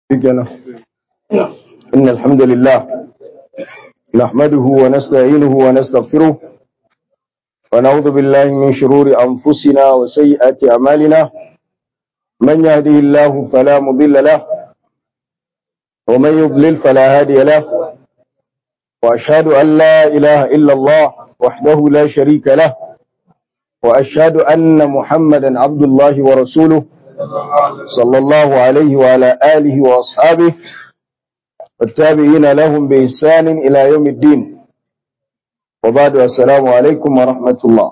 kenan إن الحمد لله نحمده ونستعينه ونستغفره ونعوذ بالله من شرور أنفسنا وسيئات أعمالنا من يهده الله فلا مضل له ومن يضلل فلا هادي له وأشهد أن لا إله إلا الله وحده لا شريك له وأشهد أن محمدا عبد الله ورسوله صلى الله عليه وعلى آله وأصحابه والتابعين لهم بإحسان إلى يوم الدين وبعد السلام عليكم ورحمة الله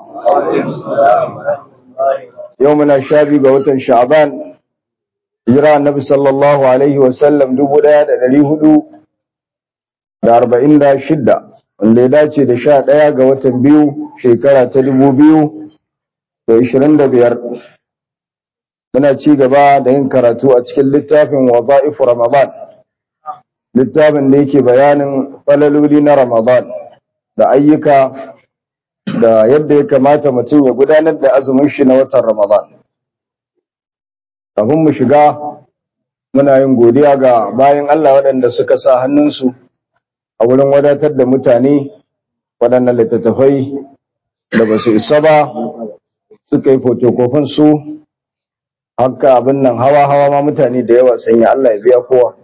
يومنا الشابي قوة شعبان جرى النبي صلى الله عليه وسلم دبو دا دلي هدو da arba'in da shidda wanda ya dace da sha ɗaya ga watan biyu shekara ta dubu biyu da ishirin da biyar muna ci gaba da yin karatu a cikin littafin waza'ifu ramadan littafin da yake bayanin falaloli na Ramadan da ayyuka da yadda ya kamata mutum ya gudanar da azumin shi na watan Ramadan. Kafin mu shiga muna yin godiya ga bayan Allah waɗanda suka sa hannunsu a wurin wadatar da mutane waɗannan littattafai da ba su isa ba suka yi fotokofin su haka abin nan hawa-hawa ma mutane da yawa sanya Allah ya biya kowa.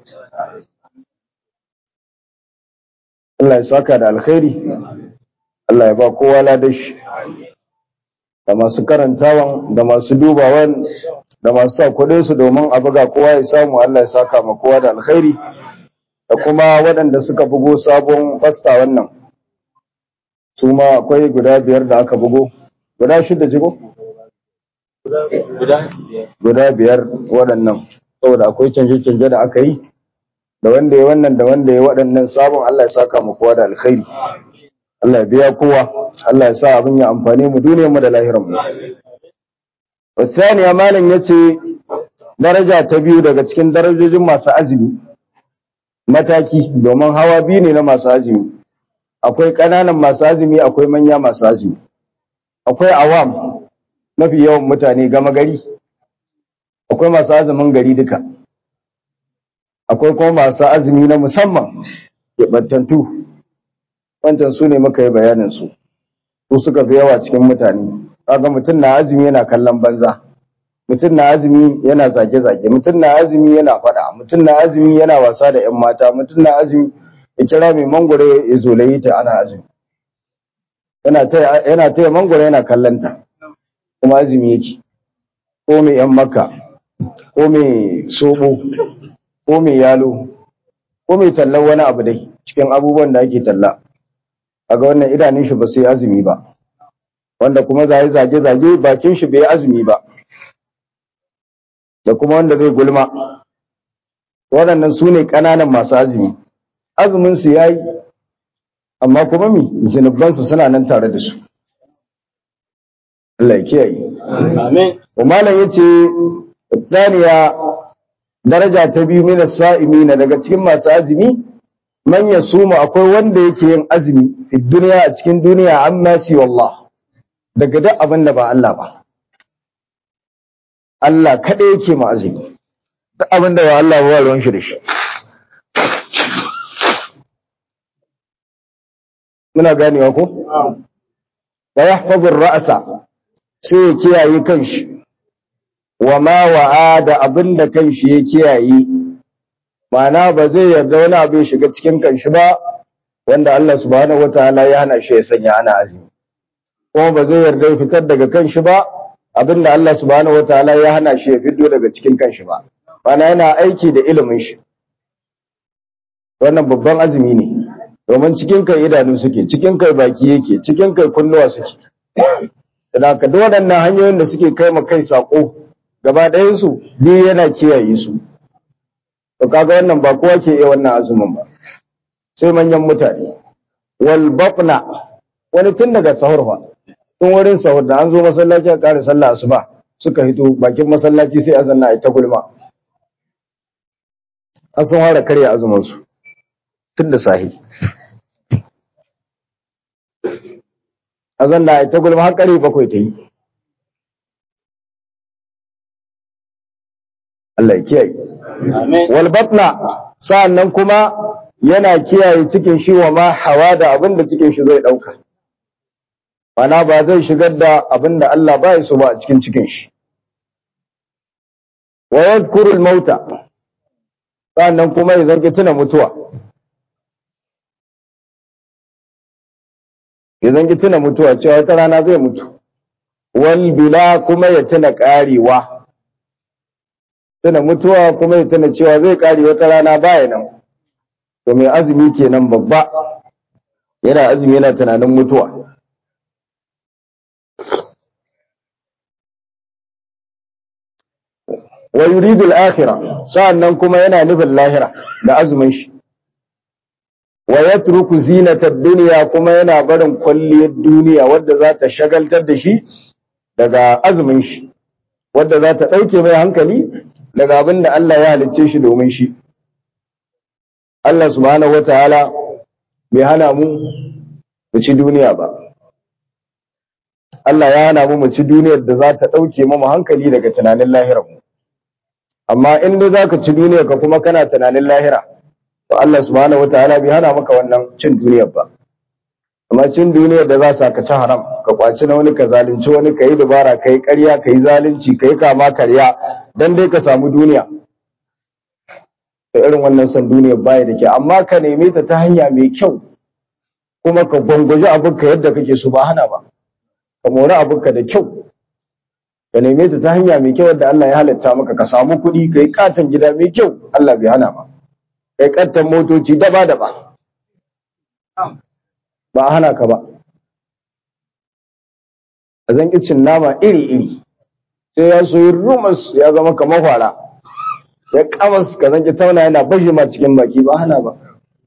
Allah ya saka da alkhairi Allah ya ba kowa ladashi da masu karantawan da masu dubawan da masu sa kudin su domin a buga kowa ya samu Allah ya saka ma kowa da alkhairi da kuma waɗanda suka bugo sabon fasta wannan su ma akwai guda biyar da aka bugo guda shida jigo guda biyar waɗannan saboda akwai canje-canje da aka yi da wanda ya wannan da wanda ya waɗannan sabon Allah ya saka mu kowa da alkhairi Allah ya biya kowa Allah ya sa abin ya amfane mu duniyar mu da lahirar mu wasaniya malam yace daraja ta biyu daga cikin darajojin masu azumi mataki domin hawa biyu ne na masu azumi akwai ƙananan masu azumi akwai manya masu azumi akwai awam mafi yawan mutane gama gari akwai masu azumin gari duka akwai kuma masu azumi na musamman keɓantattu wancan su ne muka yi bayaninsu su suka fi yawa cikin mutane kaga mutum na azumi yana kallon banza mutum na azumi yana zage-zage mutum na azumi yana faɗa mutum na azumi yana wasa da 'yan mata mutum na azumi ya kira mai mangwaro ya zolayi ta ana azumi yana taya mangwaro yana kallon ta kuma azumi yake ko mai 'yan makka ko mai soɓo ko mai yalo ko mai tallan wani abu dai cikin abubuwan da ake talla kaga wannan idanun shi ba sai azumi ba wanda kuma zai zage zage bakin shi bai azumi ba da kuma wanda zai gulma waɗannan su ne ƙananan masu azumi azumin su yayi amma kuma mi zunuban su suna nan tare da su Allah ya kiyaye amin malam yace Daniya daraja ta biyu mina sa'imina daga cikin masu azumi man yasuma akwai wanda yake yin azumi fi duniya a cikin duniya amma si wallah daga duk abin da ba Allah ba Allah kada yake ma azumi duk abin da ba Allah ba ruwan shi da shi muna ganewa ko wa yahfazu ar-ra'sa sai ya kiyaye kanshi wa ma wa'a da abin da kanshi ya kiyaye ma'ana ba zai yarda wani abu ya shiga cikin kanshi ba wanda Allah subhanahu wataala ya hana shi ya sanya ana azumi kuma ba zai yarda ya fitar daga kanshi ba abinda Allah subhanahu wataala ya hana shi ya fito daga cikin kanshi ba ma'ana yana aiki da ilimin shi wannan babban azumi ne domin cikin kai idanu suke cikin kai baki yake cikin kai kunnuwa suke da ka duk waɗannan hanyoyin da suke kai ma kai sako gaba ɗayansu duk yana kiyaye su to kaga wannan ba kowa ke iya wannan azumin ba sai manyan mutane wal batna wani tun daga sahur fa tun wurin sahur da an zo masallaci a ƙara sallah asuba suka hito bakin masallaci sai azanna ai ta gulma an sun fara karya azumin su tun da sahi azanna ai ta gulma har ƙarfe bakwai ta yi Allah ya kiyaye wal batna sa'annan kuma yana kiyaye cikin shi wa ma hawa da abin da cikin shi zai dauka mana ba zai shigar da abin da Allah ba ya so ba a cikin cikin shi wa yadhkuru al-mauta sa'annan kuma ya zanki tuna mutuwa ya zanki tuna mutuwa cewa wata rana zai mutu wal bila kuma ya tuna karewa tuna mutuwa kuma ya tuna cewa zai kare wata rana baya nan to mai azumi kenan babba yana azumi yana tunanin mutuwa wa yuridu al-akhirah sa'annan kuma yana nufin lahira da azumin shi wa yatruku zinata ad-dunya kuma yana barin kwalliyar duniya wadda za ta shagaltar da shi daga azumin shi wadda za ta dauke mai hankali daga abin da Allah ya halicce shi domin shi Allah subhanahu wataala bai hana mu mu ci duniya ba Allah ya hana mu mu ci duniyar da za ta dauke mu hankali daga tunanin lahirar mu amma in dai zaka ci duniyar ka kuma kana tunanin lahira to Allah subhanahu wataala bai hana maka wannan cin duniyar ba amma cin duniyar da za sa ka ci haram ka kwaci na wani ka zalunci wani ka yi dubara ka yi ƙarya ka yi zalunci ka yi kama karya dan dai ka samu duniya da irin wannan son duniyar baya da ke amma ka neme ta ta hanya mai kyau kuma ka gwangwaje abinka yadda kake so ba hana ba ka mori abinka da kyau ka neme ta ta hanya mai kyau wadda Allah ya halatta maka ka samu kuɗi ka yi katon gida mai kyau Allah bai hana ba ka yi katon motoci daba daba ba a hana ka ba a zan cin nama iri iri sai ya soyi rumus ya zama kamar fara ya kamas ka zan ki tauna yana bashi ma cikin baki ba hana ba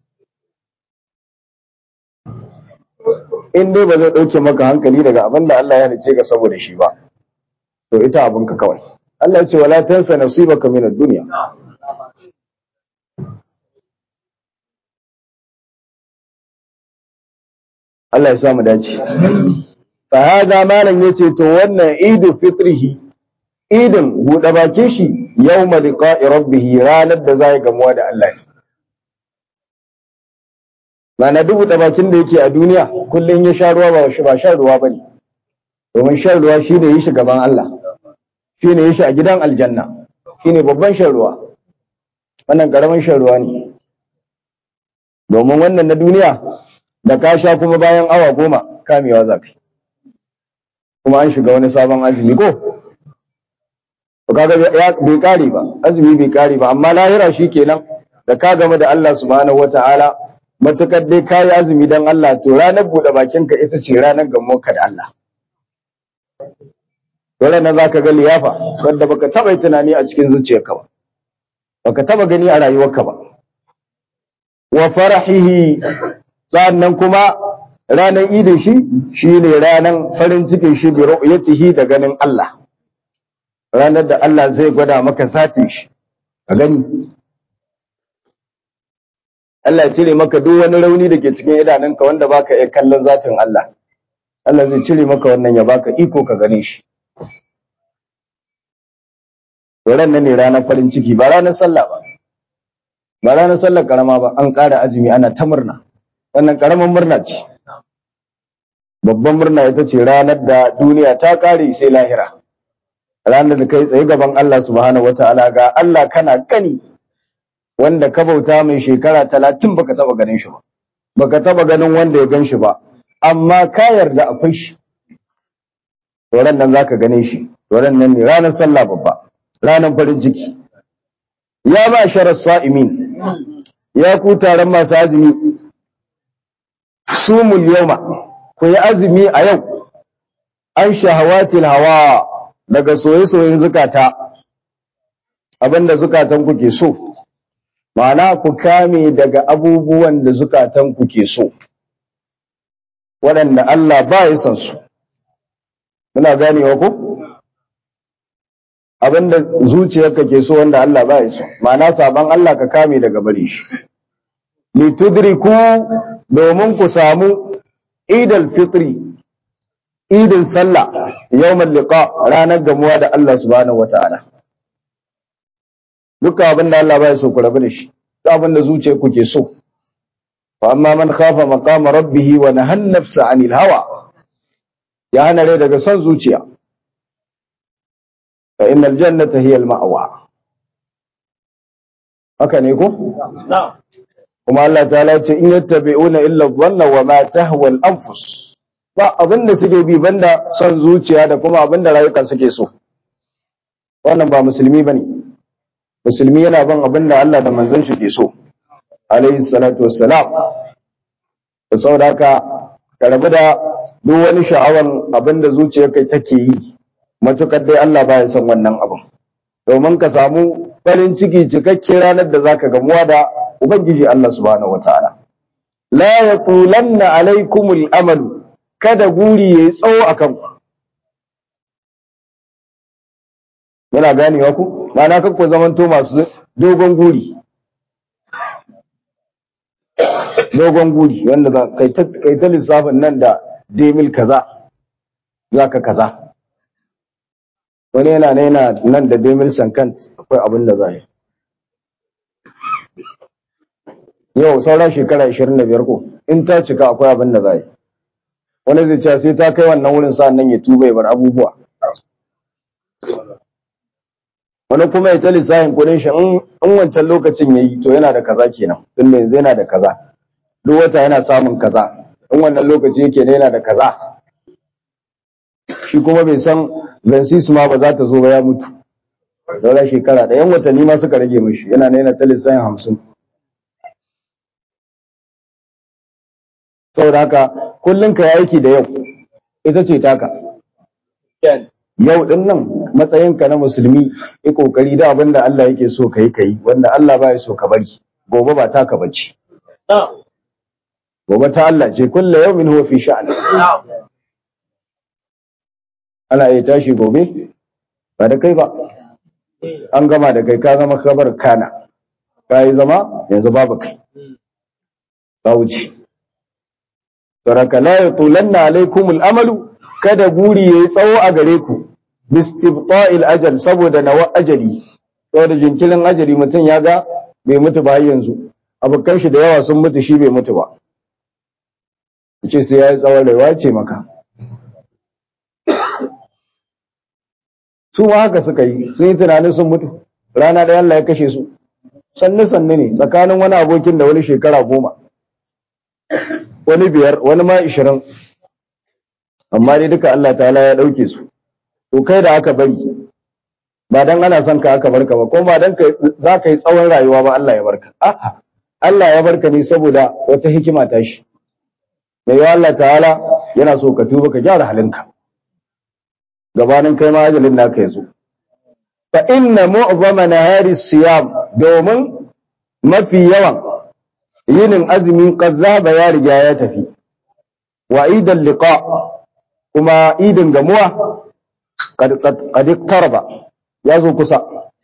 in dai ba zai ɗauke maka hankali daga abin da Allah ya halice ka saboda shi ba to ita abinka kawai Allah ya ce wala tansa nasibaka min ad-dunya Allah ya sa mu dace fa hada malan yace to wannan idu fitrihi idin buɗe bakin shi yawma liqa'i rabbih ranar da zai gamuwa da Allah ne mana duk buɗe bakin da yake a duniya kullun ya sha ruwa ba shi ba shan ruwa bane domin shan ruwa shine yi shi gaban Allah shine yi shi a gidan aljanna shine babban shan ruwa wannan karamin shan ruwa ne domin wannan na duniya da ka sha kuma bayan awa goma kamewa za ka kuma an shiga wani sabon azumi ko kaga ya bai kare ba azumi bai kare ba amma lahira shikenan da ka game da Allah subhanahu wataala matukar dai kayi azumi dan Allah to ranar bude bakinka ita ce ranar gamonka da Allah dole nan zaka ga liyafa wanda baka taba tunani a cikin zuciyarka ba baka taba gani a rayuwarka ba wa farahihi sannan kuma ranar idin shi shine ranar farin cikin shi bi ru'yatihi da ganin Allah ranar da Allah zai gwada maka zatin shi ka gani Allah ya cire maka duk wani rauni da ke cikin idanunka wanda baka iya kallon zatin Allah Allah zai cire maka wannan ya baka iko ka gane shi Ran nan ne ranar farin ciki ba ranar sallah ba ba ranar sallar karama ba an ƙara azumi ana ta murna wannan karamin murna ce babban murna ita ce ranar da duniya ta ƙare sai lahira ranar da kai tsaye gaban Allah subhanahu wataala ga Allah kana gani wanda ka bauta mai shekara talatin baka taba ganin shi ba baka taba ganin wanda ya gan shi ba amma ka yarda akwai shi ran nan zaka gane shi ran nan ne ranar sallah babba ranar farin ciki ya ba sharar sa'imin ya ku taron masu azumi sumul yauma ku yi azumi a yau an shahawatil hawa daga soye-soyen zukata abinda zukatan ku ke so ma'ana ku kame daga abubuwan da zukatan ku ke so waɗanda Allah ba ya san su muna ganewa ko abinda zuciyarka ke so wanda Allah ba ya so ma'ana saban Allah ka kame daga bare shi litudriku domin ku samu idal fitri idin sallah yawmal liqa ranar gamuwa da Allah subhanahu wataala dukkan abin da Allah baya so ku rabu da shi duk abin da zuciyar ku ke so fa amma man khafa maqama rabbih wa nahan nafsa anil hawa ya hana rai daga son zuciya fa innal jannata hiya al ma'wa haka ne ko kuma Allah ta'ala ce in yattabi'una illa dhanna wa ma tahwa al anfus ba abin da suke bi banda son zuciya da kuma abin da rayukan suke so wannan ba musulmi bane musulmi yana bin abin da Allah da manzon shi ke so alayhi salatu wassalam da saboda haka ka rabu da duk wani sha'awan abin da zuciyarka take yi matukar dai Allah baya son wannan abin domin ka samu farin ciki cikakke ranar da zaka gamuwa da ubangiji Allah subhanahu wataala la yatulanna alaikumul amalu kada guri yayi tsawo akan ku Muna ganewa ku? Ma'ana kan ku zamanto masu dogon guri. Dogon guri wanda za kai ta kai ta lissafin nan da demil kaza zaka kaza. Wani yana ne yana nan da demil sankan akwai abin da za yi. Yau sauran shekara 25 ko in ta cika akwai abin da za yi. Wani zai ce sai ta kai wannan wurin sa'an nan ya tuba ya bar abubuwa. wani kuma ya ta lissafin kudin shi in wancan lokacin ya yi to yana da kaza kenan tun da yanzu yana da kaza duk wata yana samun kaza in wannan lokaci yake ne yana da kaza shi kuma bai san vensis ma ba za ta zo ba ya mutu daura shekara da yan watanni ma suka rage mishi yana ne yana ta lissafin hamsin saboda haka kullum ka yi aiki da yau ita ce taka yau din nan matsayinka na musulmi yi kokari da abin da Allah yake so kai kai wanda Allah baya so ka bari gobe ba taka bace gobe ta Allah ce kullu yawmin huwa fi sha'an ana iya tashi gobe ba da kai ba an gama da kai ka zama kabar kana ka yi zama yanzu babu kai ba wuce saraka la yatulanna alaikumul amalu kada guri yayi tsawo a gare ku bistibta'il ajal saboda nawa ajali saboda jinkirin ajali mutum ya ga bai mutu ba yanzu abokan shi da yawa sun mutu shi bai mutu ba ce sai yayi tsawon rayuwa ce maka su ma haka suka yi sun yi tunanin sun mutu rana da Allah ya kashe su sannu sannu ne tsakanin wani abokin da wani shekara goma wani biyar wani ma ishirin amma dai duka Allah ta'ala ya ɗauke su to kai da aka bari ba dan ana son ka aka barka ba ko ba dan za ka yi tsawon rayuwa ba Allah ya barka a'a Allah ya barka ne saboda wata hikima ta shi mai yawa Allah ta'ala yana so ka tuba ka gyara halinka gabanin kai ma ajalin naka ya zo fa inna mu'zama nahari siyam domin mafi yawan yinin azumi qad zaba ya riga ya tafi wa idan liqa kuma idin gamuwa qad iqtaraba ya zo kusa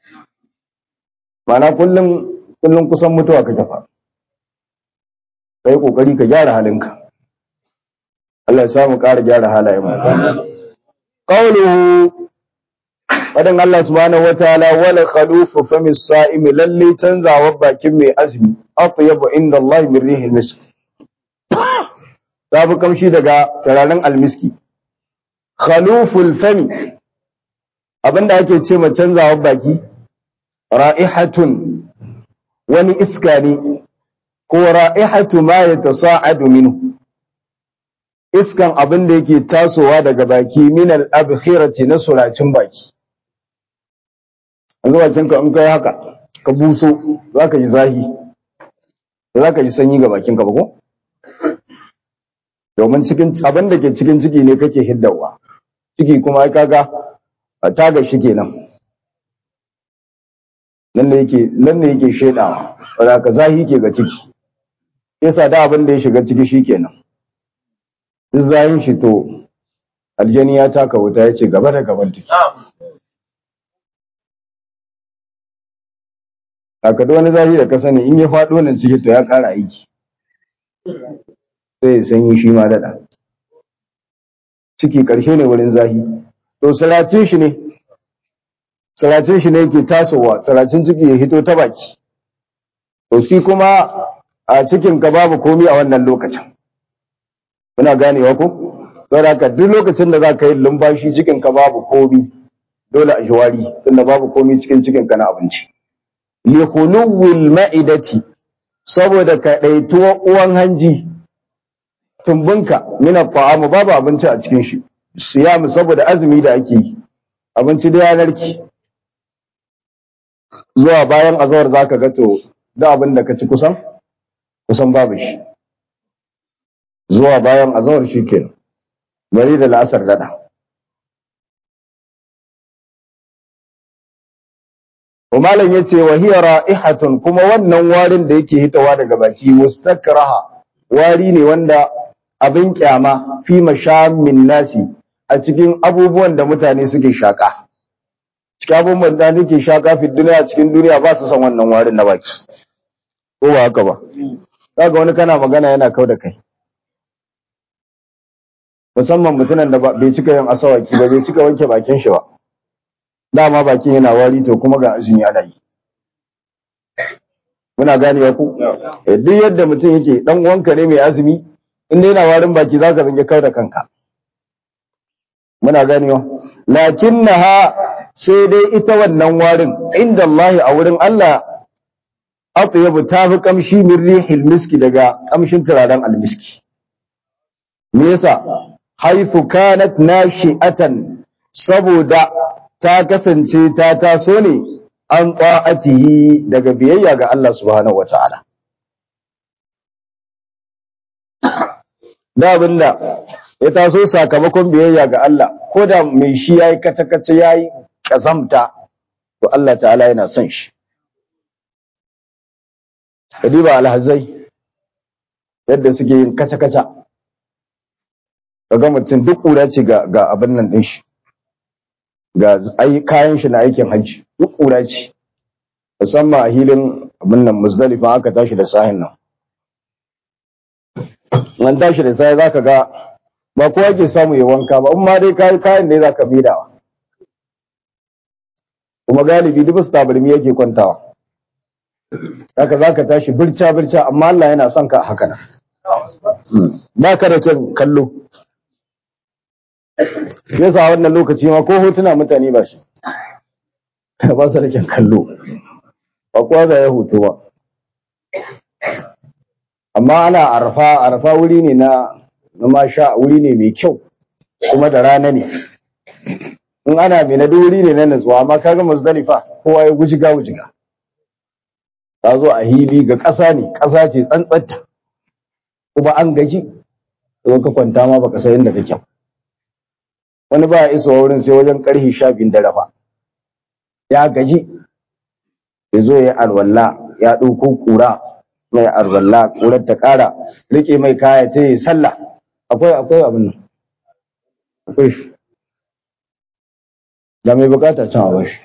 mana kullum kullum kusan mutuwa ka tafa kai kokari ka gyara halinka Allah ya samu ƙara gyara halayen mu qawluhu wadan Allah subhanahu wataala wala khalufu fami sa'im lalle canzawa bakin mai azumi atyabu inda Allah min rihil misk ta fi kamshi daga turaren almiski khaluful fami abinda ake ce ma canzawa baki ra'ihatun wani iska ne ko ra'ihatu ma yatasa'adu minhu iskan abin da yake tasowa daga baki min al-abkhirati na suracin baki yanzu bakin ka in kai haka ka buso zaka ji zahi zaka ji sanyi ga bakin ka ba ko domin cikin abin da ke cikin ciki ne kake hiddawa ciki kuma ai kaga taga shi kenan nan ne yake nan ne yake shedawa wanda ka zahi ke ga ciki yasa da abin da ya shiga ciki shikenan duk zahin shi to aljani ya taka wuta ya ce gaba da gaban take aka da wani zahi da ka sani in ya faɗo nan ciki to ya ƙara aiki sai ya sanyi shi ma daɗa ciki ƙarshe ne wurin zahi to salatin shi ne tsiracin shi ne yake tasowa tsiracin ciki ya hito ta baki to shi kuma a cikin ka babu komi a wannan lokacin muna ganewa ko saboda haka duk lokacin da za ka yi lumfashi cikin ka babu komi dole a jiwari tunda babu komi cikin cikin ka na abinci li khuluwil ma'idati saboda ka daituwa uwan hanji tumbinka min at-ta'am babu abinci a cikin shi siyam saboda azumi da ake yi abinci da yanarki zuwa bayan azawar zaka ga to da abin da ka ci kusan kusan babu shi zuwa bayan azawar shikenan bari da la'asar dada Umalan ya ce wa hiya ra'ihatun kuma wannan warin da yake hitawa daga baki mustakraha wari ne wanda abin kyama fi mashamin nasi a cikin abubuwan da mutane suke shaka cikin abubuwan da nake shaka fi duniya cikin duniya ba su san wannan warin na baki ko ba haka ba kaga wani kana magana yana kau da kai musamman mutumin da bai cika yin asawaki ba bai cika wanke bakin shi ba dama bakin yana wari to kuma ga azumi ana yi muna gane ku duk yadda mutum yake dan uwanka ne mai azumi in dai yana warin baki zaka zange kau da kanka muna ganewa lakinnaha sai dai ita wannan warin inda Allah a wurin Allah atyabu tafi kamshi min rihil miski daga kamshin turaren almiski me yasa haythu kanat nashi'atan saboda ta kasance ta taso ne an ta'atihi daga biyayya ga Allah subhanahu wataala da abinda ya taso sakamakon biyayya ga Allah ko da mai shi yayi kace-kace yayi kazamta to Allah ta'ala yana son shi kadiba alhazai yadda suke yin kace-kace kaga mutum duk kura ce ga ga abin nan din shi ga ai kayan shi na aikin hajji duk kura ce musamman a hilin abin nan muzdalifa aka tashi da sahin nan nan tashi da sai zaka ga ba kowa ke samu ya wanka ba in ma dai kayi kayan ne zaka midawa kuma galibi duk su tabarmi yake kwantawa haka zaka tashi birca birca amma Allah yana son ka haka nan ba ka da kyan kallo yasa wannan lokaci ma ko hotuna mutane ba shi ba su da kyan kallo ba kowa za ya hoto ba amma ana arfa arfa wuri ne na na masha wuri ne mai kyau kuma da rana ne in ana mai na wuri ne na natsuwa amma kaga muzdalifa kowa ya gujiga gujiga ta zo a hili ga ƙasa ne ƙasa ce tsantsatta kuma an gaji zo ka kwanta ma baka san inda kake wani ba ya isa wurin sai wajen karhi sha biyun da rafa ya gaji ya zo ya alwala ya ɗauko ƙura mai alwala ƙurar ta ƙara riƙe mai kaya ta yi sallah akwai akwai abin nan akwai shi da mai bukata can a bashi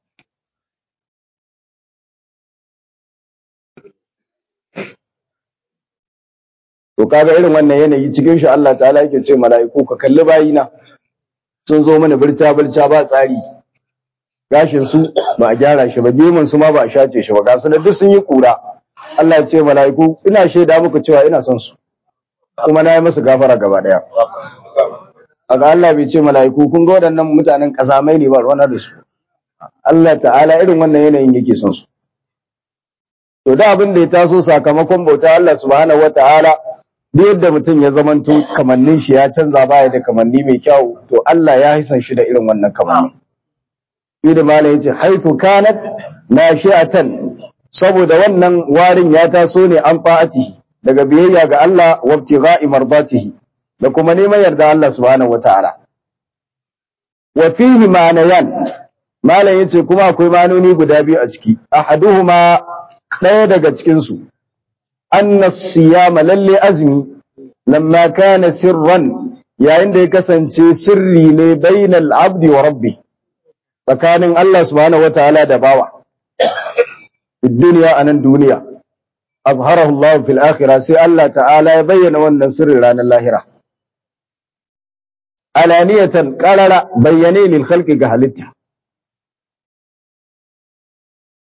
to kaga irin wannan yanayi cikin shi Allah ta'ala yake ce mala'iku ka kalli bayina sun zo mana birta birta ba tsari gashin su ba a gyara shi ba gemun su ma ba a shace shi ba ga su da duk sun yi kura Allah ya ce mala'iku ina shaida muku cewa ina son su kuma na yi musu gafara gaba daya aga Allah bai ce mala'iku kun ga waɗannan mutanen kazamai ne ba ruwana da su Allah ta'ala irin wannan yanayin yake son su to da abin da ya taso sakamakon bauta Allah subhanahu wataala duk yadda mutum ya zamanto kamannin shi ya canza baya da kamanni mai kyau to Allah ya hisan shi da irin wannan kamanni Idi Malam yace haythu kanat nashi'atan saboda wannan warin ya taso ne an fa'ati daga biyayya ga Allah wa ibtigha'i mardatihi da kuma neman yarda Allah subhanahu wataala wa fihi ma'anayan Malam yace kuma akwai manoni guda biyu a ciki ahaduhuma ɗaya daga cikin su anna siyama lalle azmi lamma kana sirran yayin da ya kasance sirri ne bainal abdi wa rabbi tsakanin Allah subhanahu wataala da bawa duniya anan duniya azharahu Allah fil akhirah sai Allah ta'ala ya bayyana wannan sirri ranar lahira alaniyatan qarara bayyane lil khalqi ga halitta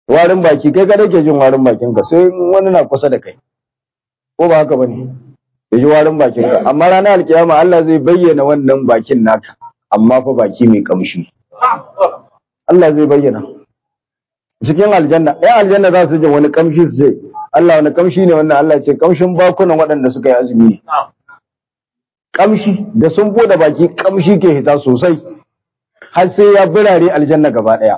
warin baki kai kada ke jin warin bakinka sai wani na kusa da kai ko ba haka bane ya ji warin bakinka amma ranar alkiyama Allah zai bayyana wannan bakin naka amma fa baki mai kamshi Allah zai bayyana cikin aljanna ɗan aljanna za su ji wani kamshi su je Allah wani kamshi ne wannan Allah ce kamshin bakunan waɗanda suka yi azumi ne kamshi da sun bude baki kamshi ke hita sosai har sai ya birare aljanna gaba ɗaya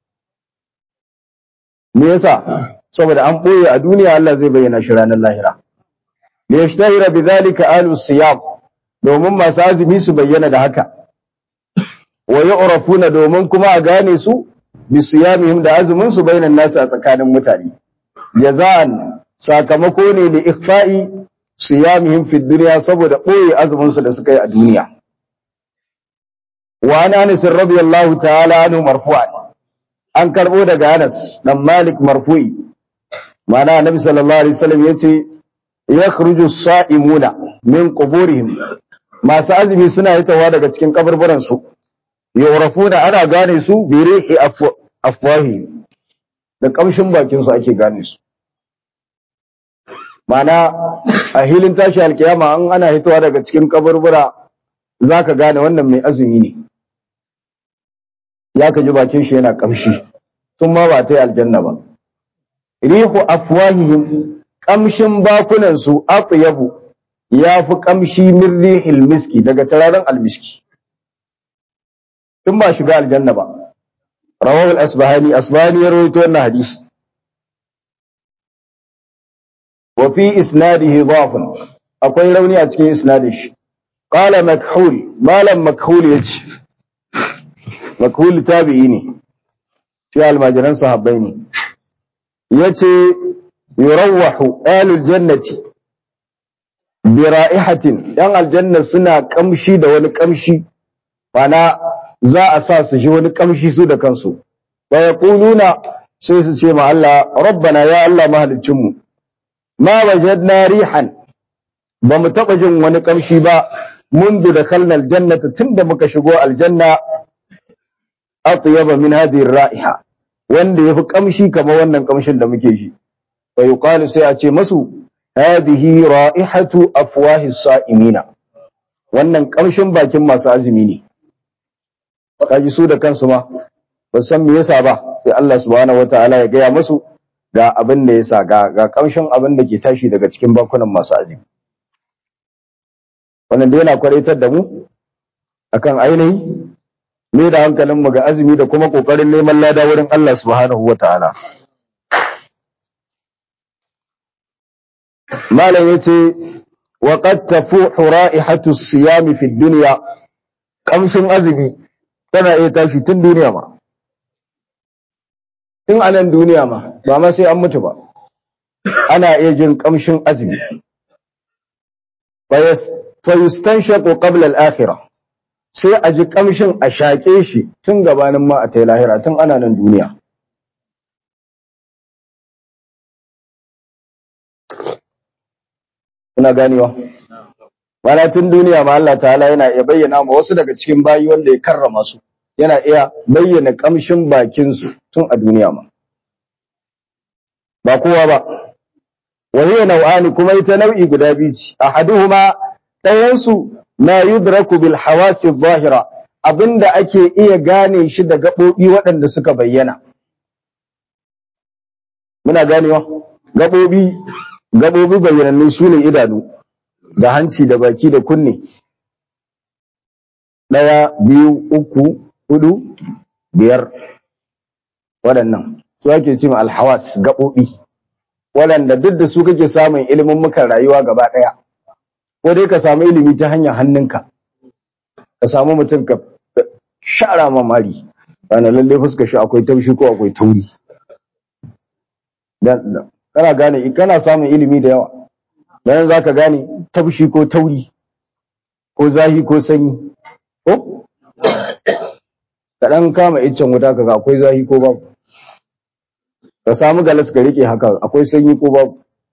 me yasa saboda an ɓoye a duniya Allah zai bayyana shi ranar lahira li yashtahira bidhalika alu siyam domin masu azumi su bayyana da haka wa yu'rafuna domin kuma a gane su bi siyamihim da azumin su bainan nasu a tsakanin mutane jaza'an sakamako ne da ikhfa'i siyamihim fi dunya saboda ɓoye azumin su da suka yi a duniya wa an anas radiyallahu ta'ala anhu marfu'an an karbo daga Anas dan Malik marfu'i mana annabi sallallahu alaihi wasallam yace yakhruju as-sa'imuna min quburihim masu azumi suna hitawa daga cikin kaburburan su yurafuna ana gane su bi rihi afwahi da kamshin bakin su ake gane su mana a hilin tashi alkiyama an ana hitawa daga cikin kaburbura zaka gane wannan mai azumi ne ya ka ji bakin shi yana kamshi tun ma ba ta yi aljanna ba rihu afwahihim kamshin bakunan su atyabu ya fi kamshi min rihil miski daga turaren almiski tun ba shiga aljanna ba rawahu al-asbahani asbahani ya rawaito wannan hadisi wa fi isnadihi dhafun akwai rauni a cikin isnadin shi qala makhul malam makhul yace makhul tabi'i ne shi almajiran sahabbai ne yace yurawwahu ahlul jannati bi ra'ihatin yan aljanna suna kamshi da wani kamshi mana za a sa su ji wani kamshi su da kansu wa yaquluna sai su ce ma Allah rabbana ya Allah mahaliccin mu ma wajadna rihan ba mu taba jin wani kamshi ba منذ دخلنا الجنة تند muka shigo aljanna atyaba min hadhihi ar-ra'iha wanda yafi kamshi kamar wannan kamshin da muke shi fa yuqalu sai a ce masu hadhihi ra'ihatu afwahi as-sa'imina wannan kamshin bakin masu azumi ne kaji su da kansu ma ba san me yasa ba sai Allah subhanahu wataala ya gaya musu ga abin da yasa ga ga kamshin abin da ke tashi daga cikin bakunan masu azumi wannan dai yana kwaraitar da mu akan ainihi me da hankalin mu ga azumi da kuma kokarin neman lada wurin Allah subhanahu wataala malam yace wa qad tafuhu ra'ihatu as-siyam fi ad-dunya kamshin azumi tana iya tashi tun duniya ma tun anan duniya ma ba ma sai an mutu ba ana iya jin kamshin azumi fa yustanshaqu qabla al-akhirah sai a ji kamshin a shaƙe shi tun gabanin ma a ta lahira tun ana nan duniya kuna ganewa mana tun duniya ma Allah ta'ala yana iya bayyana ma wasu daga cikin bayi wanda ya karrama su yana iya bayyana kamshin bakin su tun a duniya ma ba kowa ba wa hiya nau'ani kuma ita nau'i guda biyu ce ahaduhuma ɗayan su ma yudraku bil hawasi zahira abinda ake iya gane shi da gaɓoɓi waɗanda suka bayyana muna ganewa gaɓoɓi gaɓoɓi bayyanannu su ne idanu da hanci da baki da kunne ɗaya biyu uku hudu biyar waɗannan su ake ce alhawas gaɓoɓi waɗanda duk da su kake samun ilimin mukan rayuwa gaba ɗaya ko dai ka samu ilimi ta hanyar hannunka ka samu mutum ka shara mamari ana lalle fuska shi akwai taushi ko akwai tauri kana gane kana samun ilimi da yawa dan zaka gane taushi ko tauri ko zahi ko sanyi ko ka dan kama iccen wuta kaga akwai zahi ko babu ka samu galas ka rike haka akwai sanyi ko babu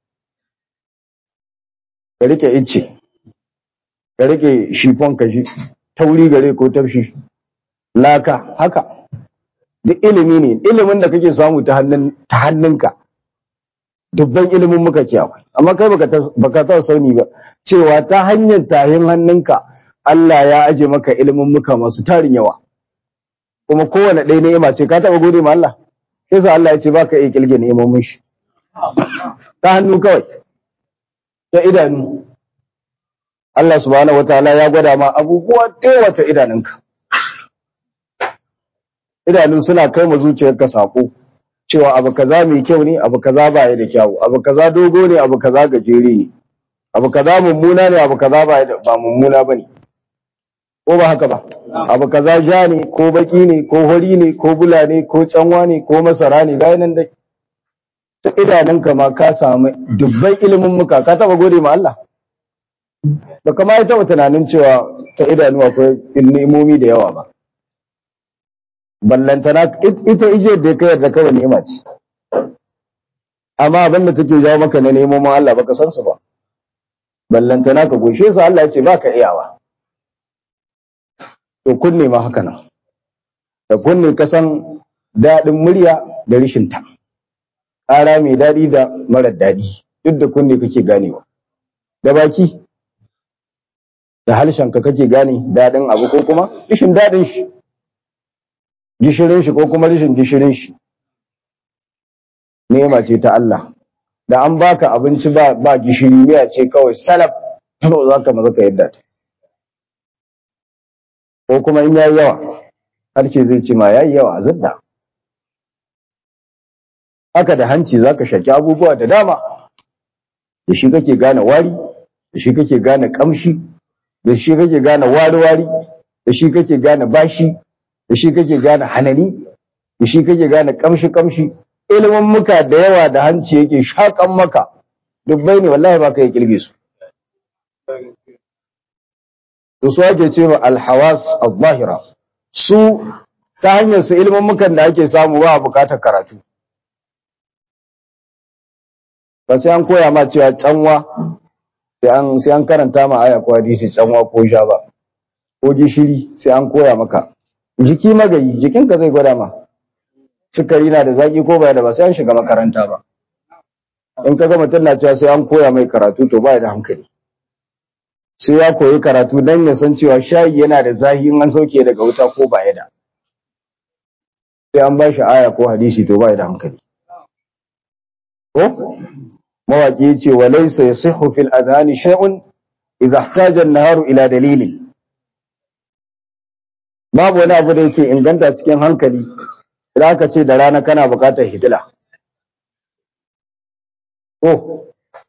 ka rike icce ka rike shifon ka shi tauri gare ko tafshi laka haka duk ilimi ne ilimin da kake samu ta hannun ta hannunka dubban ilimin muka ke akwai amma kai baka ta baka ta sauni ba cewa ta hanyar tahin hannunka Allah ya aje maka ilimin muka masu tarin yawa kuma kowane ɗaya ni'ima ce ka taɓa gode ma Allah sai Allah ya ce baka iya kilge ni'imomin shi ta hannu kawai ta idanu Allah subhanahu wataala ya gwada ma abubuwa ɗaya ta idanunka idanun suna kai ma zuciyarka sako cewa abu kaza mai kyau ne abu kaza ba ya da kyau abu kaza dogo ne abu kaza gajere ne abu kaza mummuna ne abu kaza ba ba mummuna bane ko ba haka ba abu kaza ja ne ko baki ne ko hori ne ko bula ne ko canwa ne ko masara ne ga nan dai ta idanunka ma ka samu dubban ilimin muka ka taba gode ma Allah ba kama ya taba tunanin cewa ta idanu akwai ni'imomi da yawa ba ballantana ita ije da ka yarda kawai ni'ima ce amma abin da take jawo maka na neman Allah baka san su ba ballantana ka goshe su Allah ya ce baka iyawa to kunne ma haka nan da kunne ka san daɗin murya da rishin ta ƙara mai daɗi da marar daɗi duk da kunne kake ganewa da baki da harshen ka kake gane daɗin abu ko kuma rishin daɗin shi gishirin shi ko kuma rishin gishirin shi nema ce ta Allah da an baka abinci ba ba gishiri miya ce kawai salaf to za ka maza ka yadda ta ko kuma in yayi yawa harshe zai ce ma yayi yawa zadda haka da hanci zaka shaki abubuwa da dama da shi kake gane wari da shi kake gane kamshi da shi kake gane wari-wari da shi kake gane bashi da shi kake gane hanani da shi kake gane kamshi-kamshi ilimin muka da yawa da hanci yake shakan maka dubbai ne wallahi ba ka yi kilge su to su ake ce ma alhawas al-zahira su ta hanyar su ilimin mukan da ake samu ba a bukatar karatu ba sai an koya ma cewa canwa sai an karanta ma aya ko hadisi canwa ko sha ba ko gishiri sai an koya maka jiki magayi jikinka zai gwada ma sukari na da zaki ko baya da ba sai an shiga makaranta ba in ka ga mutum na cewa sai an koya mai karatu to baya da hankali sai ya koyi karatu dan ya san cewa shayi yana da zahi in an sauke daga wuta ko baya da sai an ba shi aya ko hadisi to baya da hankali ko mawaki yace wa laysa yasihhu fil adhani shay'un idha ihtaja an-naharu ila dalilin babu wani abu da yake inganta cikin hankali idan aka ce da rana kana buƙatar hidila ko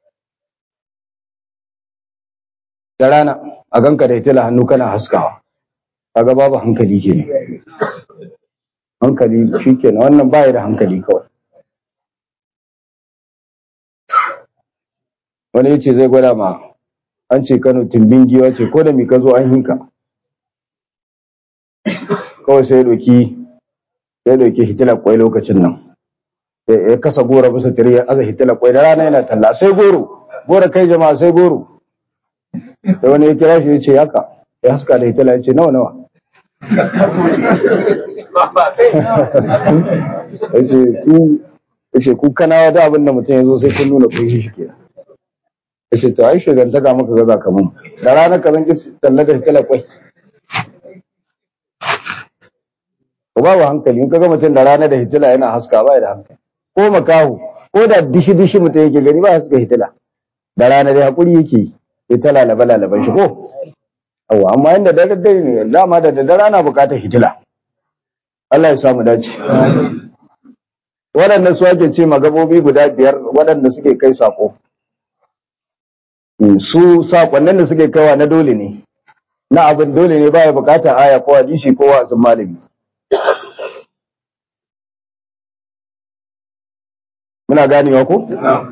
da rana a ganka da hitila hannu kana haskawa kaga babu hankali kenan hankali shikenan wannan baya da hankali kawai wani yace zai gwada ma an ce Kano tumbin giwa ce ko da mi ka zo an hika kawai sai ya doki ya doki hitilar kwai lokacin nan ya kasa gora bisa tire ya aza hitilar kwai da rana yana talla sai goro gora kai jama'a sai goro da wani ya kira shi ya ce haka ya haska da hitila ya ce nawa nawa ya ce ku ya ce ku kanawa da abin da mutum ya zo sai kun nuna kun shi kenan ya ce to ai shigantaka maka gaza ka mun da ranar ka zan ki talla da hitila kwai ko babu hankali in kaga mutum da rana da hitila yana haska ba da hankali ko makahu ko da dishi dishi mutum yake gani ba haska hitila da rana dai hakuri yake yi sai ta lalaba lalaban shi ko awa amma inda dare dare ne dama da daddare ana bukatar hitila Allah ya samu dace waɗanda su ake ce magabobi guda biyar waɗanda suke kai sako su sakonnin da suke kaiwa na dole ne na abin dole ne baya bukatar aya ko hadisi ko wa'azin malami muna ganewa ko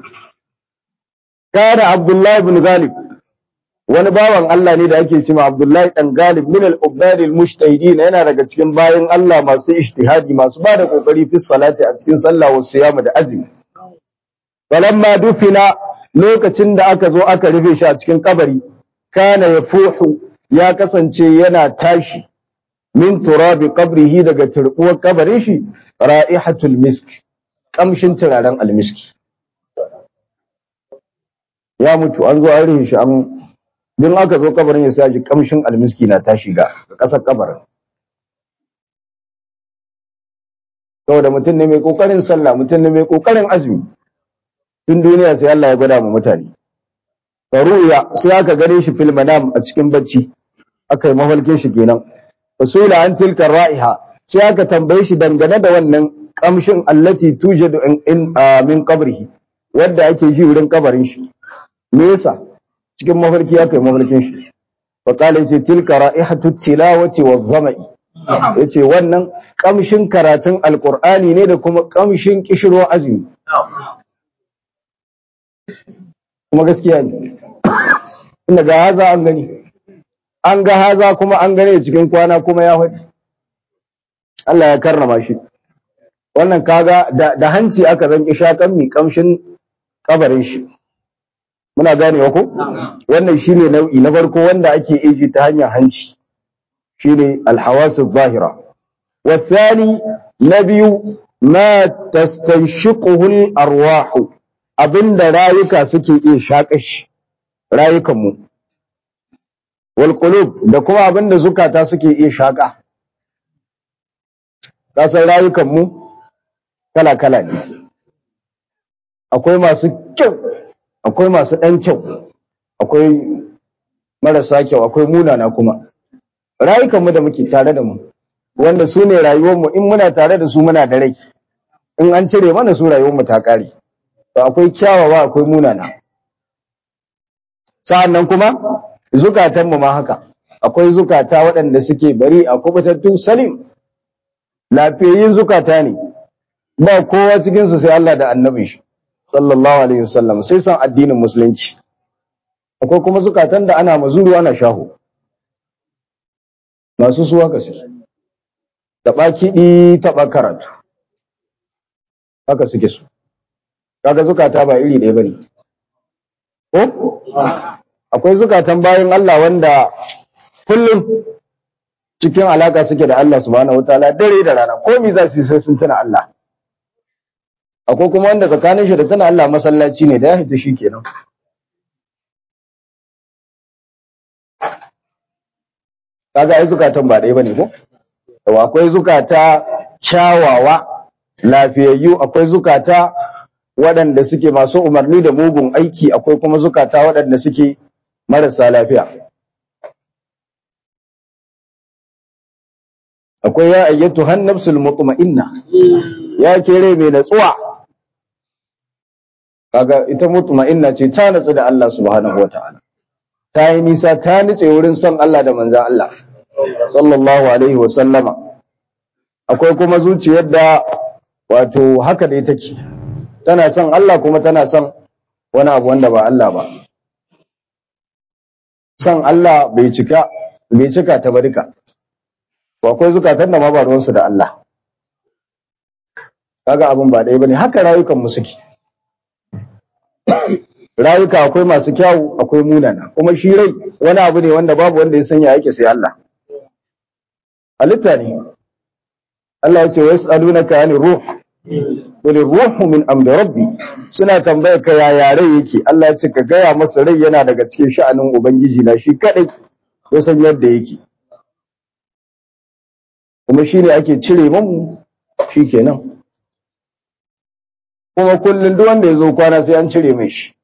kana abdullahi ibn ghalib wani bawan Allah ne da ake cewa Abdullahi dan Galib min al-ubbad al-mujtahidin yana daga cikin bayan Allah masu ijtihadi masu ba da kokari fi salati a cikin sallah wa siyama da azumi falamma dufina lokacin da aka zo aka rufe shi a cikin kabari kana yafuhu ya kasance yana tashi min turabi qabrihi daga turbuwar kabarin shi ra'ihatul misk kamshin turaren almiski ya mutu an zo an rihe shi an din aka zo kabarin ya sa ji kamshin almiski na tashi ga kasar kabarin saboda mutum ne mai kokarin sallah mutum ne mai kokarin azumi tun duniya sai Allah ya gwada mu mutane faruya sai aka gare shi fil manam a cikin bacci aka yi mafarkin shi kenan fasula an tilka ra'iha sai aka tambaye shi dangane da wannan kamshin allati tujadu in min qabrihi wanda ake ji wurin kabarin shi me yasa cikin mafarki aka yi mafarkin shi fa qala yace tilka ra'ihatu tilawati wa dhama'i yace wannan kamshin karatun alqur'ani ne da kuma kamshin kishirwa azumi kuma gaskiya ne inda ga haza an gani an ga haza kuma an gane cikin kwana kuma ya faɗi Allah ya karrama shi wannan kaga da, da hanci aka zanki shakan mi kamshin kabarin shi muna ganewa ko wannan shine nau'i na farko wanda ake iji ta hanyar hanci shine alhawasu zahira والثاني نبي ما تستنشقه الأرواح abinda rayuka suke iya shaƙashi rayukanmu wal qulub da kuma abinda zukata suke iya shaƙa kasan rayukanmu kala kala ne akwai masu kyau akwai masu ɗan kyau akwai marasa kyau akwai munana kuma rayukanmu da muke tare da mu wanda su ne rayuwarmu in muna tare da su muna da rai in an cire mana su rayuwarmu ta ƙare to akwai kyawawa akwai munana sa'annan kuma zukatanmu ma haka akwai zukata waɗanda suke bari a kubutattun salim lafiyayyin zukata ne ba kowa cikinsu sai Allah da annabin shi sallallahu alaihi wasallam sai san addinin musulunci akwai kuma zukatan da ana mazuru ana shaho masu suwa ka su taɓa kiɗi taɓa karatu haka suke su kaga zukata ba iri ɗaya bane ko akwai zukatan bayan Allah wanda kullum cikin alaka suke da Allah subhanahu wataala dare da rana komai za su yi sai sun tuna Allah akwai kuma wanda tsakanin shi da tuna Allah masallaci ne da ya hita shi kenan kaga ai zukatan ba ɗaya bane ko akwai zukata kyawawa lafiyayyu akwai zukata waɗanda suke masu umarni da mugun aiki akwai kuma zukata waɗanda suke marasa lafiya akwai ya ayyatu han nafsul mutma'inna ya kere mai natsuwa kaga ita mutma'inna ce ta natsu da Allah subhanahu wataala ta yi nisa ta nitse wurin son Allah da manzon Allah sallallahu alaihi wa sallama akwai kuma zuciyar da wato haka dai take tana son Allah kuma tana son wani abu wanda ba Allah ba son Allah bai cika bai cika ta barika to akwai zukatan da ma ba ruwansu da Allah kaga abin ba ɗaya bane haka rayukan mu suke rayuka akwai masu kyawu akwai munana kuma shi rai wani abu ne wanda babu wanda ya sanya yake sai Allah halitta ne Allah ya ce wa yas'alunaka anir ruh qul ruhu min amri rabbi suna tambaya ka yaya rai yake Allah ya ce ka gaya masa rai yana daga cikin sha'anin ubangiji na shi kadai ya san yadda yake kuma shi ne ake cire mamu shi kenan kuma kullum duk wanda ya zo kwana sai an cire mai shi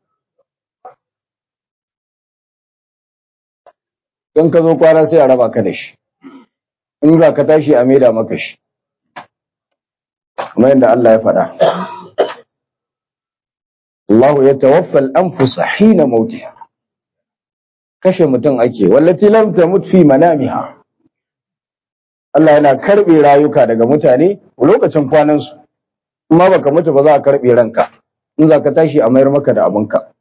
in ka zo kwana sai a raba ka da shi in za ka tashi a maida maka shi kamar yadda Allah ya faɗa Allah ya tawaffal anfusa hina mautiha kashe mutum ake wallati lam tamut fi manamiha Allah yana karbe rayuka daga mutane lokacin kwanan su kuma baka mutu ba za a karbe ranka in za ka tashi a mayar maka da abinka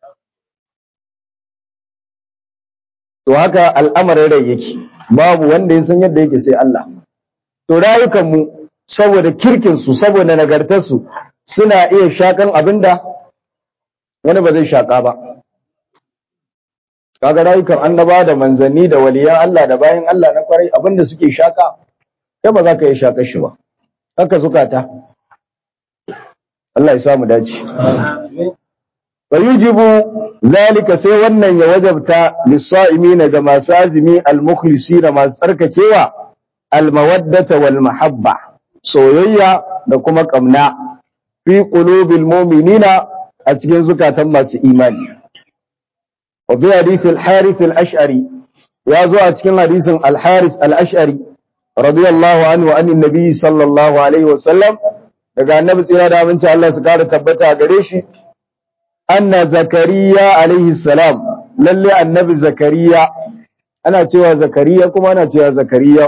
to haka al'amarin rai yake babu wanda ya san yadda yake sai Allah to rayukan mu saboda kirkin su saboda nagartar su suna iya shakan abinda wani ba zai shaka ba kaga rayukan annaba da manzanni da waliyan Allah da bayan Allah na kwarai abinda suke shaka kai ba za ka yi shakar shi ba haka zukata Allah ya samu dace fa yujibu zalika sai wannan ya wajabta lis-sa'imin ga masu azumi al-mukhlisina masu tsarkakewa al-mawaddata wal mahabba soyayya da kuma kamna fi qulubil mu'minina a cikin zukatan masu imani wa bi hadith al-harith al-ash'ari ya zo a cikin hadisin al-harith al-ash'ari radiyallahu anhu an annabi sallallahu alaihi wa sallam daga annabi tsira da aminci Allah su kara tabbata gare shi anna zakariya alaihi salam lalle annabi zakariya ana cewa zakariya kuma ana cewa zakariya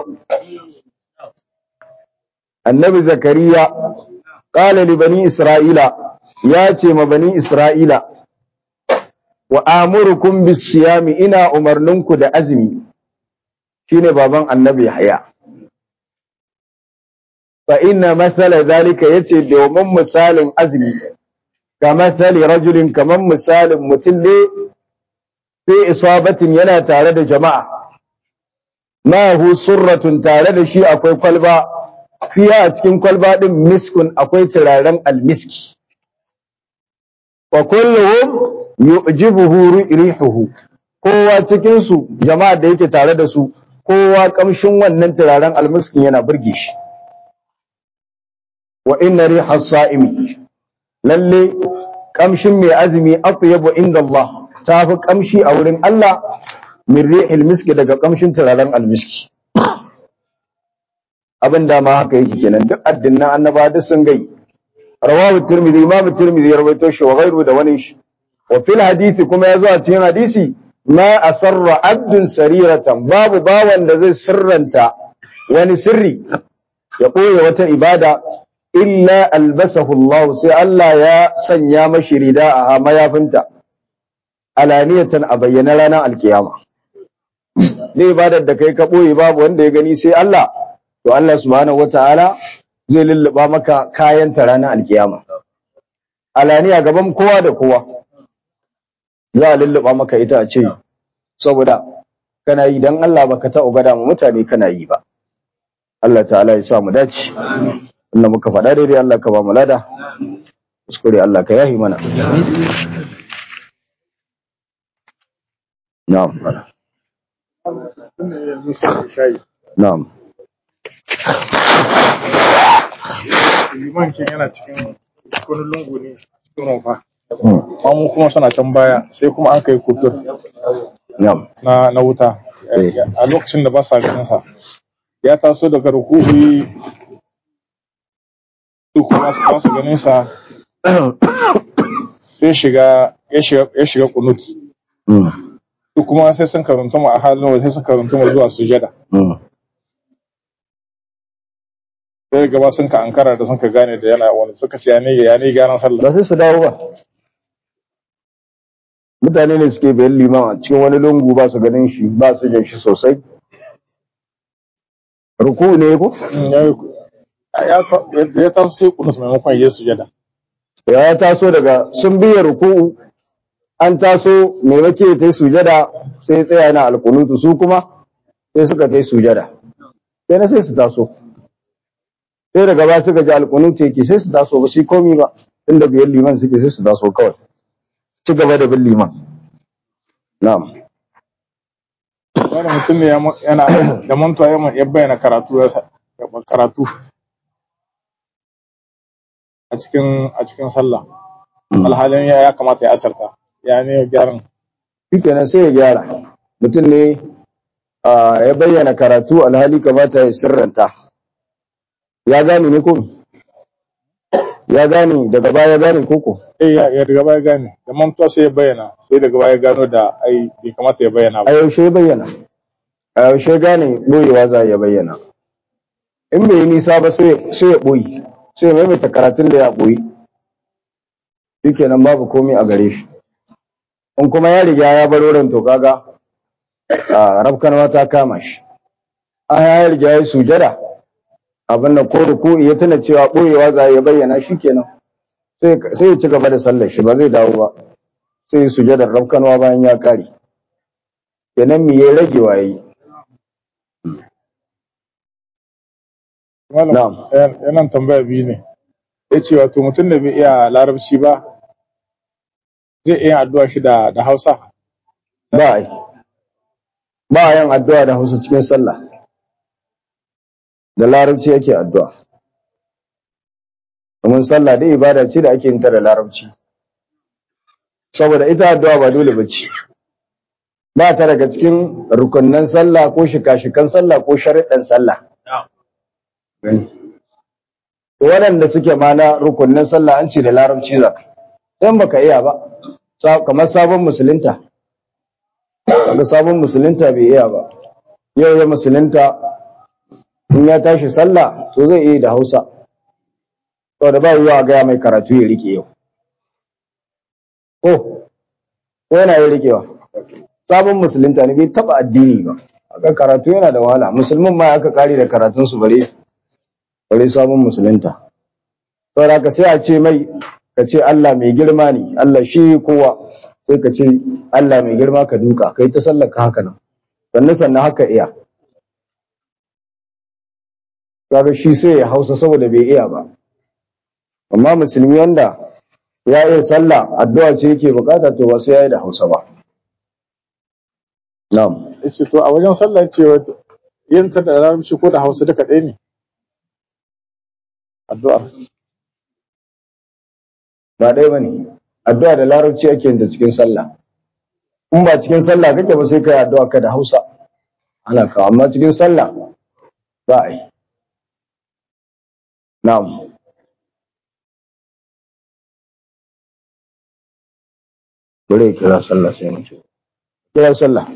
annabi zakariya qala li bani isra'ila ya ce ma bani isra'ila wa amurukum bis siyami ina umarninku da azumi shine baban annabi yahya fa inna mathala zalika yace domin misalin azumi ka mathali rajulin kaman misalin mutum ne fi isabatin yana tare da jama'a ma hu surratun tare da shi akwai kwalba fiya a cikin kwalba din miskun akwai turaren almiski wa kulluhum yu'jibuhu rihuhu kowa cikin su jama'a da yake tare da su kowa kamshin wannan turaren almiskin yana burge shi wa inna rihas sa'imi lalle kamshin mai azumi atyabu inda Allah tafi kamshi a wurin Allah min rihil miski daga kamshin turaren almiski abin da ma haka yake kenan duk addinnan annaba duk sun gai rawahu tirmidhi imam tirmidhi ya rawaito shi wa ghairu da wani shi wa fil hadisi kuma yazo a cikin hadisi ma asarra abdun sariratan babu bawan da zai sirranta wani sirri ya koya wata ibada illa albasahu Allah sai Allah ya sanya mashi rida a mayafinta alaniyatan a bayyana ranar alkiyama ne ibadar da kai ka boye babu wanda ya gani sai Allah to Allah subhanahu wataala zai lulluba maka kayan ta ranar alkiyama alaniya gaban kowa da kowa za a lulluba maka ita a ce saboda kana yi dan Allah baka ta ugada mu mutane kana yi ba Allah ta'ala ya sa mu dace Allah muka faɗa daidai Allah ka ba mu lada kuskure Allah ka yahi mana na'am na'am liman kin yana cikin wani lungu ne cikin rumfa mu kuma suna can baya sai kuma an kai kufur na'am na na wuta a lokacin da ba sa ganin sa ya taso daga rukuhi su kuma su ba su ganin sa sai shiga ya shiga ya shiga kunut mm su kuma sai sun karanta mu a halin waje sai sun karanta mu zuwa sujada mm sai gaba sun ka ankara da sun ka gane da yana wani suka ce ya ne ya ne gyaran sallah ba sai su dawo ba mutane ne suke bayan liman a cikin wani lungu ba su ganin shi ba su jin shi sosai ruku ne ko Mm, ya yi- ya ta- ya taso sai kunut maimakon ya yi sujada ya taso daga sun biya ruku'u an taso mai wake ta yi sujada sai ya tsaya na alkunutu su kuma sai suka ta yi sujada sai na sai su taso sai daga ba suka ji alkunutu yake sai su taso ba su yi komi ba inda biyan liman suke sai su taso kawai ci gaba da bin liman na'am wani mutum ne ya ma- yana da mantuwa ya ma- ya bayyana karatu ya sa- ya ba- karatu a cikin a cikin sallah alhalin ya ya kamata ya asarta ya ne gyaran shikenan sai ya gyara mutum ne ah, ya bayyana karatu alhali kamata ya sirranta ya gane ne ko ya gane daga baya gane koko eh ya ya daga baya gane da mantuwa sai ya bayyana sai daga baya gano da ai bai kamata ya bayyana a ba yaushe ya bayyana a yaushe gane boyewa za ya bayyana in bai yi nisa ba sai sai ya boye sai ya maimaita karatun da ya boye shikenan babu komai a gare shi in kuma ya riga ya bar wurin to kaga a rafkanwa ta kama shi a ya riga ya yi sujada abin da ko ruku ya tuna cewa boyewa za ya bayyana shikenan sai sai ya ci gaba da sallar shi ba zai dawo ba sai ya sujadar rafkanwa bayan ya kare kenan me ya rage waye malam Na'am. yan- yanan tambaya biyu ne ya ce wato mutum da bai iya larabci ba zai iya addu'a shi da da hausa ba a yi ba a yin addu'a da hausa cikin sallah da larabci yake addu'a domin sallah dai ibada ce da ake yin ta da larabci saboda ita addu'a ba dole bace ba ta daga cikin rukunnan sallah ko shika-shikan sallah ko shari'an sallah To waɗanda suke ma na rukunnan sallah an ce da larabci za ka in baka iya ba sa- kamar sabon musulunta kaga sabon musulunta bai iya ba yau ya musulunta in ya tashi sallah to zai iya da hausa saboda ba yiwa a gaya mai karatu ya rike yau ko ko yana yi rikewa sabon musulunta ne bai taba addini ba aka karatu yana da wahala musulmin ma aka kare da karatunsu bare bare sabon musulunta saboda ka sai a ce mai ka ce Allah mai girma ne Allah shi kowa sai ka ce Allah mai girma ka duka kai ta sallaka haka nan sannan sannan haka iya kaga shi sai ya hausa saboda bai iya ba amma musulmi wanda ya iya sallah addu'a ce yake bukata to ba sai ya yi da hausa ba na'am ya ce to a wajen sallah ce wato yin ta da larabci ko da hausa duka ɗaya ne addu'ar ba ɗaya ba ne addu'a da larabci ake yin ta cikin sallah in ba cikin sallah kake ba sai kai addu'a ka da hausa ana ka amma cikin sallah ba a yi na'am Bari ya kira sallah sai mu ce. Kira sallah.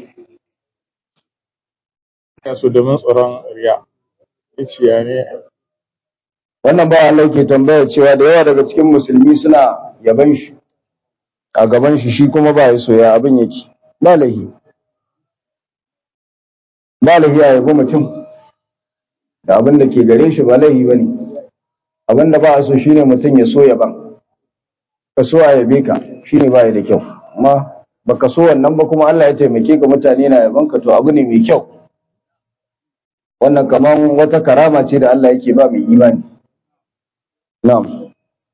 ya so domin tsoron riya ya ce ya ne Wannan ba Allah ke tambaya cewa da yawa daga cikin musulmi suna yaban shi a gaban shi shi kuma ba ya soya abin yake. Ba lahi. Ba lahi a yabi mutum da abin da ke gare shi ba lahi ba ne. Abin da ba a so shine mutum ya so yaban. Ka so a yabe ka shine ba ya da kyau. Amma baka so wannan ba kuma Allah ya taimake ka mutane na yaban ka to abu ne mai kyau. Wannan kaman wata karama ce da Allah yake ba mai imani. Na'am.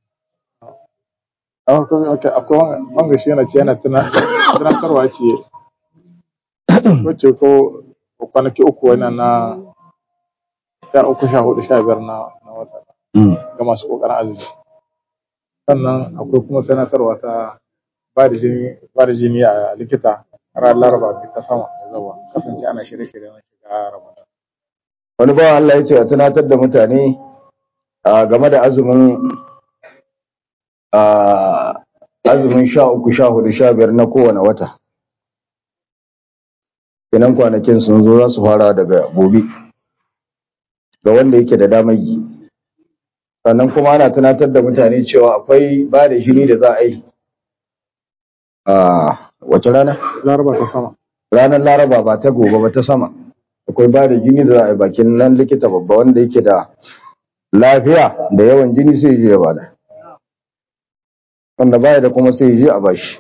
akwai wanga shi yana ce yana tuna- tunatarwa ce wacce ko ko kwanaki uku wannan na sha uku sha hudu sha biyar na na wata ga masu kokarin azumi sannan akwai kuma tunatarwa ta ba da jini ba da jini a likita ran laraba bi ta sama da zawa kasance ana shirye-shirye na shiga ramadan wani bawan Allah ya ce a tunatar da mutane a game da azumin a azumin sha uku sha hudu sha biyar na kowane wata kenan kwanakin sun zo za su fara daga gobe ga wanda yake da damar yi sannan kuma ana tunatar da mutane cewa akwai ba da jini da za a yi a wace rana laraba ta sama ranar laraba ba ta gobe ba ta sama akwai ba da jini da za a yi bakin nan likita babba wanda yake da lafiya da yawan jini sai ya je ya bada wanda baya da kuma sai ya je a bashi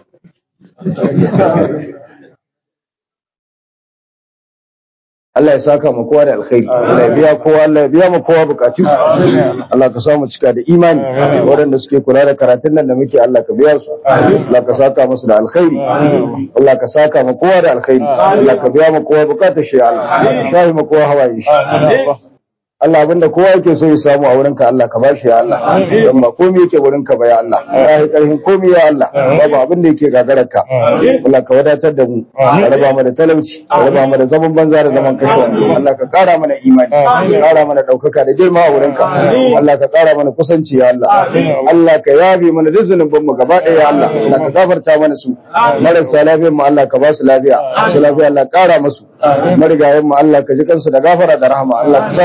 Allah ya saka mu kowa da alkhairi Allah ya biya kowa Allah ya biya mu kowa bukatu Allah ka samu cika da imani waɗanda suke kula da karatun nan da muke Allah ka biya su Allah ka saka musu da alkhairi Allah ka saka mu kowa da alkhairi Allah ka biya mu kowa bukatar shi ya Allah Allah ka shahi mu kowa hawaye shi Allah abinda kowa yake so ya samu a wurinka Allah ka bashi ya Allah don ba komai yake wurinka ba ya Allah ya yi karfin komai ya Allah babu abin da yake gagararka Allah ka wadatar da mu ka raba mu da talauci ka raba mu da zaman banza da zaman kashe wando Allah ka kara mana imani ka kara mana daukaka da girma a wurinka Allah ka kara mana kusanci ya Allah Allah ka yabe mana duk zunuban mu gaba ɗaya ya Allah Allah ka gafarta mana su marasa lafiyar mu Allah ka ba su lafiya su lafiya Allah ka kara musu marigayen mu Allah ka ji kansu da gafara da rahama Allah ka sa sun huta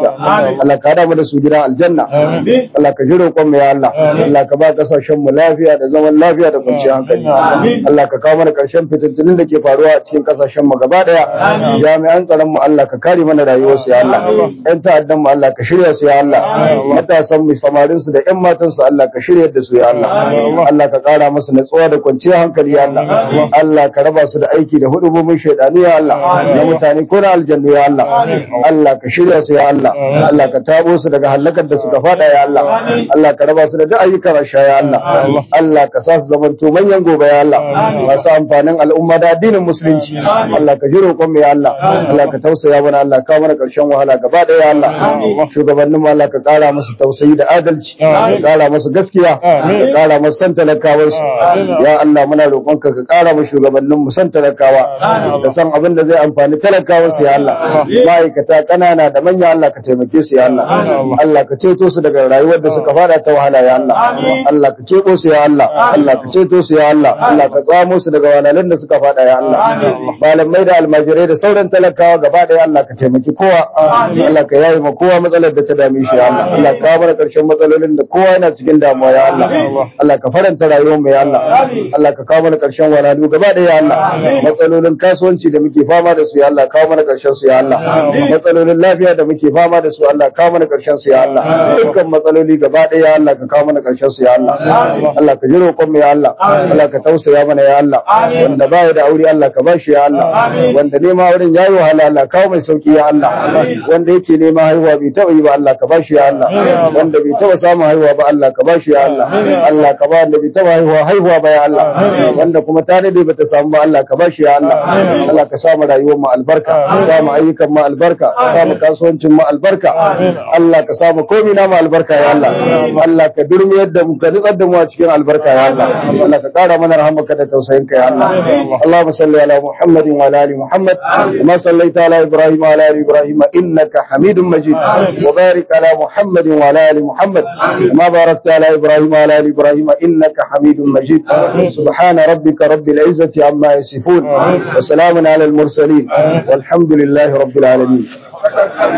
lafiya Allah ka hada mu da su gidan aljanna Allah ka ji roƙon mu ya Allah Allah ka ba kasashen mu lafiya da zaman lafiya da kwanciyar hankali Allah ka kawo mana ƙarshen fitintunin da ke faruwa a cikin kasashen mu gaba daya jami'an tsaron mu Allah ka kare mana rayuwar su ya Allah ƴan ta'addan mu Allah ka shirya su ya Allah matasan mu samarin su da ƴan matan su Allah ka shirya da su ya Allah Allah ka ƙara musu natsuwa da kwanciyar hankali ya Allah Allah ka raba su da aiki da hudubomin shaidanu ya Allah na mutane ko na aljannu ya Allah Allah ka shirya su ya Allah Allah ka tabo su daga halakar da suka fada ya Allah Allah ka raba su da duk ayyukan rasha ya Allah Allah ka sa su zamanto manyan gobe ya Allah masu amfanin al'umma da addinin musulunci Allah ka ji roƙon mu ya Allah Allah ka tausaya mana Allah ka mana ƙarshen wahala gaba ɗaya ya Allah shugabannin mu Allah ka ƙara musu tausayi da adalci ka ƙara musu gaskiya ka ƙara musu san talakawansu ya Allah muna roƙonka ka ƙara mu shugabannin mu san talakawa da san abin da zai amfani talakawansu ya Allah ma'aikata ƙanana da manya Allah ka taimake su ya Allah Allah ka ceto su daga rayuwar da suka fada ta wahala ya Allah Allah ka ceto su ya Allah Allah ka ceto su ya Allah Allah ka tsamo su daga wahalhalun da suka fada ya Allah malamai da almajirai da sauran talakawa gaba ɗaya Allah ka taimaki kowa Allah ka yayi ma kowa matsalar da ta dame shi ya Allah Allah ka kawo mana ƙarshen matsalolin da kowa yana cikin damuwa ya Allah Allah ka faranta rayuwar mu ya Allah Allah ka kawo mana ƙarshen wahalhalu gaba ɗaya ya Allah matsalolin kasuwanci da muke fama da su ya Allah kawo mana ƙarshen su ya Allah matsalolin lafiya da muke fama da su Allah kawo mana ƙarshen su ya Allah dukkan matsaloli gaba ɗaya ya Allah ka kawo mana ƙarshen su ya Allah Allah ka ji roƙon mu ya Allah Allah ka tausaya mana ya Allah wanda baya da aure Allah ka bashi ya Allah wanda nema wurin yayi wahala Allah kawo mai sauki ya Allah wanda yake nema haihuwa bai taɓa yi ba Allah ka bashi ya Allah wanda bai taɓa samun haihuwa ba Allah ka bashi ya Allah Allah ka ba wanda bai taɓa haihuwa haihuwa ba ya Allah wanda kuma ta dade bata samu ba Allah ka bashi ya Allah Allah ka samu rayuwar mu albarka ka samu ayyukan mu albarka ka samu kasuwancin mu albarka Allah ka samu komai na mu albarka ya Allah Allah ka durmiyar da mu ka nutsar da mu a cikin albarka ya Allah Allah ka kara mana rahamarka da tausayinka ya Allah Allahumma salli ala Muhammadin wa ala ali Muhammad kama sallaita ala Ibrahim wa ala ali Ibrahim innaka Hamidum Majid wa barik ala Muhammadin wa ala ali Muhammad kama barakta ala Ibrahim wa ala ali Ibrahim innaka Hamidum Majid سبحان ربك رب العزة عما يصفون وسلام على المرسلين والحمد لله رب العالمين